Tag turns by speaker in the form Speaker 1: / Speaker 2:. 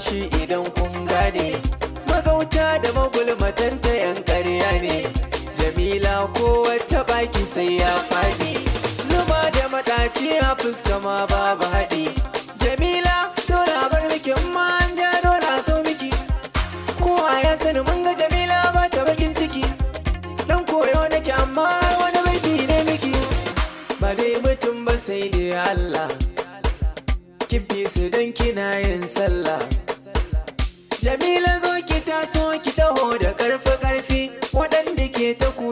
Speaker 1: haushi idan kun gane magauta da magulmatanta yan ƙarya ne jamila ko wata baki sai ya faɗi zuba da maɗaci a fuska ma babu haɗi jamila dole a bar miki in ma an ja dole a so miki kowa ya sani mun ga jamila ba ta bakin ciki dan koyo nake amma wani baiti ne miki ba dai mutum ba sai dai Allah ki bi su dan kina yin sallah Jamila zo ki taso ki taho da karfi karfi waɗanda ke ta ku